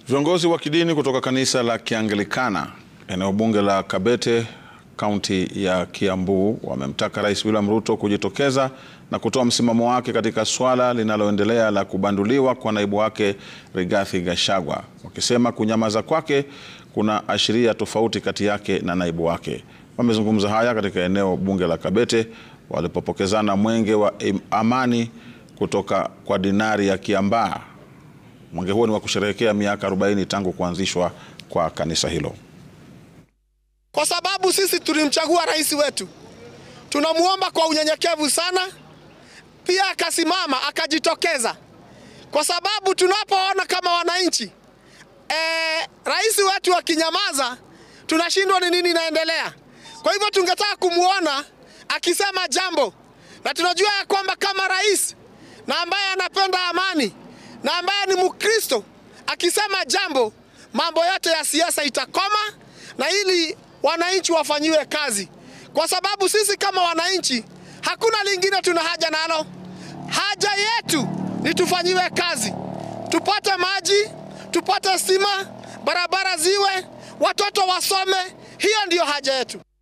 Viongozi wa kidini kutoka kanisa la Kianglikana eneo bunge la Kabete kaunti ya Kiambu wamemtaka Rais William Ruto kujitokeza na kutoa msimamo wake katika swala linaloendelea la kubanduliwa kwa naibu wake Rigathi Gachagua, wakisema kunyamaza kwake kuna ashiria tofauti kati yake na naibu wake. Wamezungumza haya katika eneo bunge la Kabete walipopokezana mwenge wa amani kutoka kwa dinari ya Kiambaa. Mwenge huo ni wa kusherehekea miaka 40 tangu kuanzishwa kwa kanisa hilo. Kwa sababu sisi tulimchagua rais wetu, tunamwomba kwa unyenyekevu sana, pia akasimama akajitokeza, kwa sababu tunapoona kama wananchi e, rais wetu akinyamaza, tunashindwa ni nini inaendelea. Kwa hivyo tungetaka kumwona akisema jambo, na tunajua ya kwamba kama rais na ambaye anapenda amani na ambaye ni Mkristo akisema jambo, mambo yote ya siasa itakoma na ili wananchi wafanyiwe kazi, kwa sababu sisi kama wananchi hakuna lingine tuna haja nalo. Haja yetu ni tufanyiwe kazi, tupate maji, tupate stima, barabara ziwe, watoto wasome. Hiyo ndiyo haja yetu.